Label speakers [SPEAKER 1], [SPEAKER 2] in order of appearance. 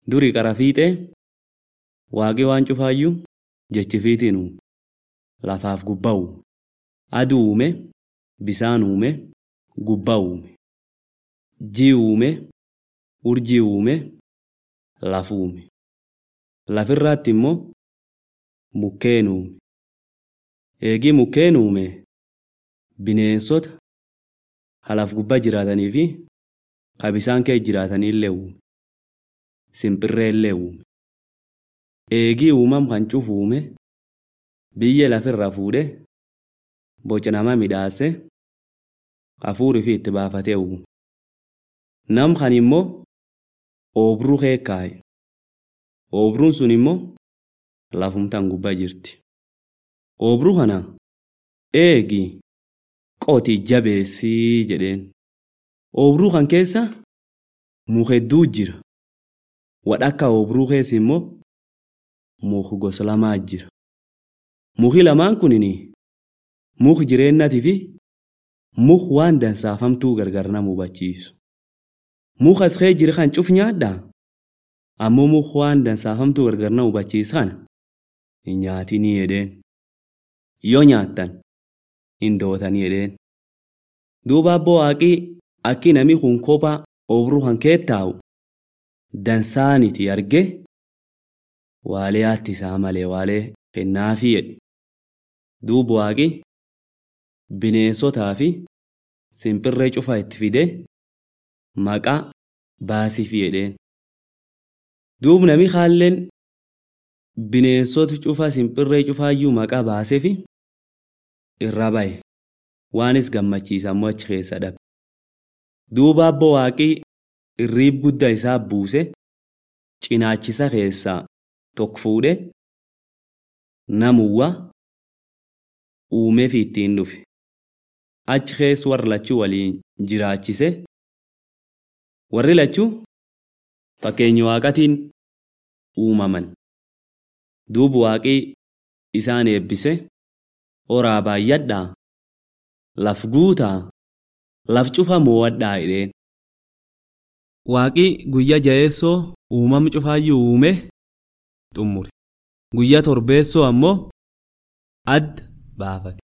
[SPEAKER 1] Durii qara fiixee waaqii waan cufaayyuu jechifiitiin uume. Lafaaf gubbaa uume. Aduu uume, bisaan uume, gubbaa uume. Jii uume, urjii uume, laf uume. Lafirraatti immoo mukkeen uume. Eegii mukkeen uume bineensota halaf gubbaa jiraatanii fi ka bisaan keessa jiraatanillee uume. Simbirreellee uume. Eegii uumam kan cufu uume biyya lafirraa fuudhee boca nama midhaase hafuurii fi itti baafatee uume. Nam kan immoo oobruu keessa kaa'e. Oobruun sun immoo lafumtaan gubbaa jirti. Oobruu kana eegi qotii jabeessii jedheen. Oobruu kan keessa muka hedduu jira. Wadhakka oobruu keessa immoo muka gosa lamaa jira. Muki lamaan kunin muka jireenyatii fi muka waan dansaafamtuu gargar nama hubachiisu. Muka as keessa jira kan cuf nyaadhaa? Ammoo muka waan dansaafamtuu gargar nama hubachiisu kana hin nyaatinii jedheen. Yoo nyaattan hin dootanii jedheen. Duuba abboo waaqii akki namni kun kophaa oobruu kan keessa taa'u dansaaniti arge waalee haatti isaa malee waalee kennaafii jedhe. Duuba waaqi bineensotaa fi simbirree cufaa itti fidee maqaa baasiifii jedheen. Duuba namni haalleen bineensota cufaa simbirree cufaayyuu maqaa baaseefi irra bahe waanis gammachiisa ammoo achi keessa dhabe. Duuba abboo waaqii irriib guddaa isaa buuse cinaachisa keessaa tokko fuudhee namuwwa uumeefi ittiin dhufe. Achi keessa warra lachuu waliin jiraachise. Warri lachuu fakkeenya waaqatiin uumaman. Duuba waaqii isaan eebbise horaa baay'adhaa laf guutaa laf cufa mo'adhaa jedheen. Waaqii guyyaa jaheessoo uumama cufaayyuu uume xummure. Guyyaa torbeessoo ammoo adda baafate.